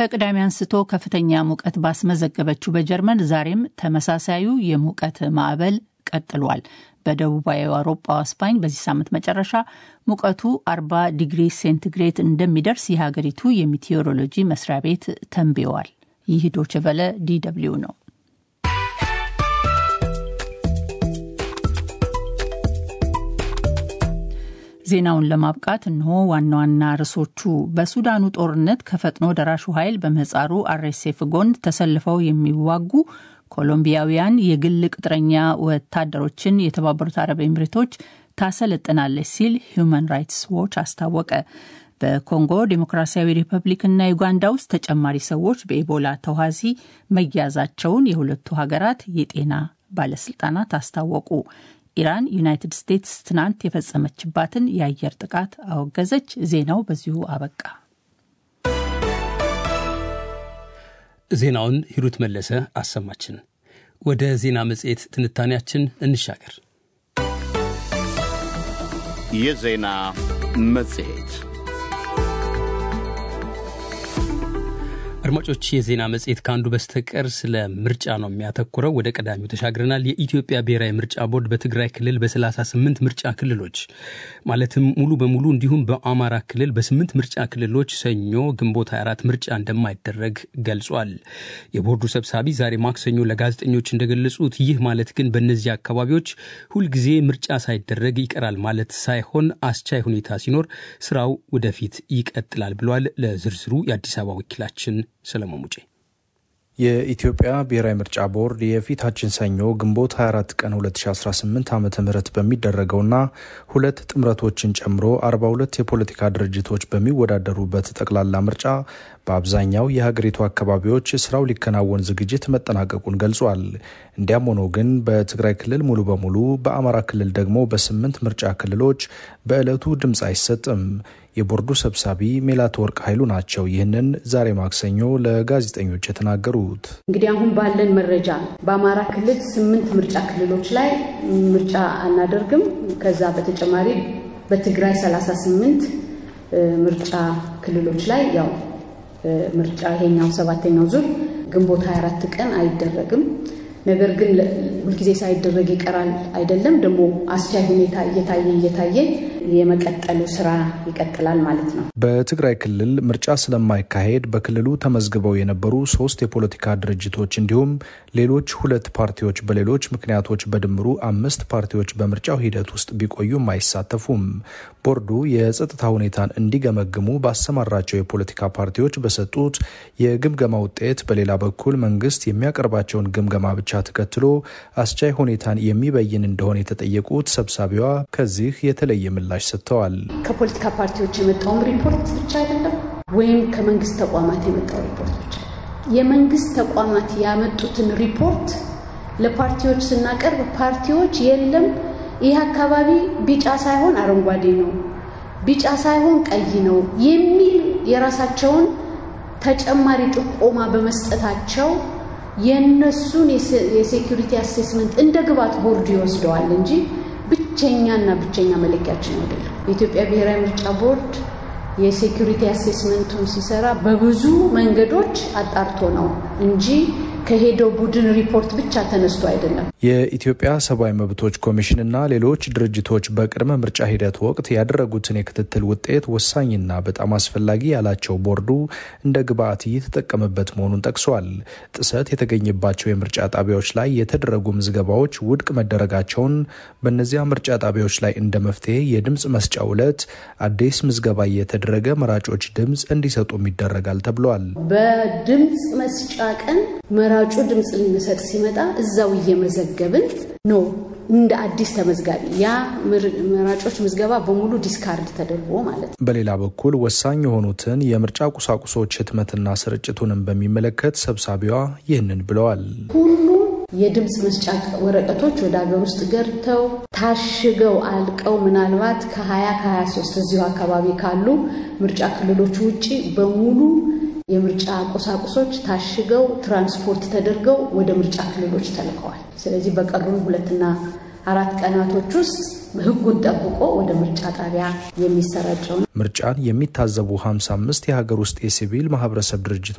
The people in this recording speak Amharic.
ከቅዳሜ አንስቶ ከፍተኛ ሙቀት ባስመዘገበችው በጀርመን ዛሬም ተመሳሳዩ የሙቀት ማዕበል ቀጥሏል። በደቡባዊ አውሮፓ ስፓኝ በዚህ ሳምንት መጨረሻ ሙቀቱ 40 ዲግሪ ሴንቲግሬድ እንደሚደርስ የሀገሪቱ የሚቴዎሮሎጂ መስሪያ ቤት ተንብየዋል። ይህ ዶችቨለ ዲደብሊው ነው። ዜናውን ለማብቃት እንሆ ዋና ዋና ርዕሶቹ። በሱዳኑ ጦርነት ከፈጥኖ ደራሹ ኃይል በምህጻሩ አርኤስኤፍ ጎን ተሰልፈው የሚዋጉ ኮሎምቢያውያን የግል ቅጥረኛ ወታደሮችን የተባበሩት አረብ ኤምሬቶች ታሰለጥናለች ሲል ሁማን ራይትስ ዎች አስታወቀ። በኮንጎ ዴሞክራሲያዊ ሪፐብሊክና ዩጋንዳ ውስጥ ተጨማሪ ሰዎች በኢቦላ ተዋሲ መያዛቸውን የሁለቱ ሀገራት የጤና ባለስልጣናት አስታወቁ። ኢራን ዩናይትድ ስቴትስ ትናንት የፈጸመችባትን የአየር ጥቃት አወገዘች። ዜናው በዚሁ አበቃ። ዜናውን ሂሩት መለሰ አሰማችን። ወደ ዜና መጽሔት ትንታኔያችን እንሻገር። የዜና መጽሔት አድማጮች የዜና መጽሔት ከአንዱ በስተቀር ስለ ምርጫ ነው የሚያተኩረው። ወደ ቀዳሚው ተሻግረናል። የኢትዮጵያ ብሔራዊ ምርጫ ቦርድ በትግራይ ክልል በ38 ምርጫ ክልሎች ማለትም ሙሉ በሙሉ እንዲሁም በአማራ ክልል በስምንት ምርጫ ክልሎች ሰኞ ግንቦት 24 ምርጫ እንደማይደረግ ገልጿል። የቦርዱ ሰብሳቢ ዛሬ ማክሰኞ ለጋዜጠኞች እንደገለጹት ይህ ማለት ግን በእነዚህ አካባቢዎች ሁልጊዜ ምርጫ ሳይደረግ ይቀራል ማለት ሳይሆን አስቻይ ሁኔታ ሲኖር ስራው ወደፊት ይቀጥላል ብሏል። ለዝርዝሩ የአዲስ አበባ ወኪላችን ሰለሞን ሙጬ የኢትዮጵያ ብሔራዊ ምርጫ ቦርድ የፊታችን ሰኞ ግንቦት 24 ቀን 2018 ዓ ም በሚደረገውና ሁለት ጥምረቶችን ጨምሮ 42 የፖለቲካ ድርጅቶች በሚወዳደሩበት ጠቅላላ ምርጫ በአብዛኛው የሀገሪቱ አካባቢዎች ስራው ሊከናወን ዝግጅት መጠናቀቁን ገልጿል። እንዲያም ሆኖ ግን በትግራይ ክልል ሙሉ በሙሉ በአማራ ክልል ደግሞ በስምንት ምርጫ ክልሎች በዕለቱ ድምፅ አይሰጥም። የቦርዱ ሰብሳቢ ሜላትወርቅ ኃይሉ ናቸው ይህንን ዛሬ ማክሰኞ ለጋዜጠኞች የተናገሩት። እንግዲህ አሁን ባለን መረጃ በአማራ ክልል ስምንት ምርጫ ክልሎች ላይ ምርጫ አናደርግም። ከዛ በተጨማሪ በትግራይ 38 ምርጫ ክልሎች ላይ ያው ምርጫ ይሄኛው ሰባተኛው ዙር ግንቦት 24 ቀን አይደረግም። ነገር ግን ሁልጊዜ ሳይደረግ ይቀራል አይደለም። ደግሞ አስቻይ ሁኔታ እየታየ እየታየ የመቀጠሉ ስራ ይቀጥላል ማለት ነው። በትግራይ ክልል ምርጫ ስለማይካሄድ በክልሉ ተመዝግበው የነበሩ ሶስት የፖለቲካ ድርጅቶች እንዲሁም ሌሎች ሁለት ፓርቲዎች በሌሎች ምክንያቶች በድምሩ አምስት ፓርቲዎች በምርጫው ሂደት ውስጥ ቢቆዩም አይሳተፉም። ቦርዱ የጸጥታ ሁኔታን እንዲገመግሙ ባሰማራቸው የፖለቲካ ፓርቲዎች በሰጡት የግምገማ ውጤት፣ በሌላ በኩል መንግስት የሚያቀርባቸውን ግምገማ ብቻ ተከትሎ አስቻይ ሁኔታን የሚበይን እንደሆነ የተጠየቁት ሰብሳቢዋ ከዚህ የተለየ ምላሽ ሰጥተዋል። ከፖለቲካ ፓርቲዎች የመጣውም ሪፖርት ብቻ አይደለም፣ ወይም ከመንግስት ተቋማት የመጣው ሪፖርት ብቻ የመንግስት ተቋማት ያመጡትን ሪፖርት ለፓርቲዎች ስናቀርብ ፓርቲዎች የለም ይህ አካባቢ ቢጫ ሳይሆን አረንጓዴ ነው፣ ቢጫ ሳይሆን ቀይ ነው የሚል የራሳቸውን ተጨማሪ ጥቆማ በመስጠታቸው የእነሱን የሴኩሪቲ አሴስመንት እንደ ግብዓት ቦርዱ ይወስደዋል እንጂ ብቸኛና ብቸኛ መለኪያችን አይደለም። የኢትዮጵያ ብሔራዊ ምርጫ ቦርድ የሴኩሪቲ አሴስመንቱን ሲሰራ በብዙ መንገዶች አጣርቶ ነው እንጂ ከሄደው ቡድን ሪፖርት ብቻ ተነስቶ አይደለም። የኢትዮጵያ ሰብአዊ መብቶች ኮሚሽንና ሌሎች ድርጅቶች በቅድመ ምርጫ ሂደት ወቅት ያደረጉትን የክትትል ውጤት ወሳኝና በጣም አስፈላጊ ያላቸው ቦርዱ እንደ ግብዓት እየተጠቀመበት መሆኑን ጠቅሷል። ጥሰት የተገኘባቸው የምርጫ ጣቢያዎች ላይ የተደረጉ ምዝገባዎች ውድቅ መደረጋቸውን፣ በእነዚያ ምርጫ ጣቢያዎች ላይ እንደ መፍትሄ የድምፅ መስጫ ዕለት አዲስ ምዝገባ እየተደረገ መራጮች ድምፅ እንዲሰጡም ይደረጋል ተብሏል። በድምፅ መስጫ ቀን መራጩ ድምፅ ሊሰጥ ሲመጣ እዛው እየመዘገብን ነው እንደ አዲስ ተመዝጋቢ ያ መራጮች ምዝገባ በሙሉ ዲስካርድ ተደርጎ ማለት ነው። በሌላ በኩል ወሳኝ የሆኑትን የምርጫ ቁሳቁሶች ህትመትና ስርጭቱንም በሚመለከት ሰብሳቢዋ ይህንን ብለዋል። ሁሉም የድምፅ መስጫ ወረቀቶች ወደ ሀገር ውስጥ ገብተው ታሽገው አልቀው ምናልባት ከ20 ከ23 እዚሁ አካባቢ ካሉ ምርጫ ክልሎች ውጭ በሙሉ የምርጫ ቁሳቁሶች ታሽገው ትራንስፖርት ተደርገው ወደ ምርጫ ክልሎች ተልከዋል። ስለዚህ በቀሩን ሁለትና አራት ቀናቶች ውስጥ ህጉን ጠብቆ ወደ ምርጫ ጣቢያ የሚሰራጨው ምርጫን የሚታዘቡ 55 የሀገር ውስጥ የሲቪል ማህበረሰብ ድርጅቶች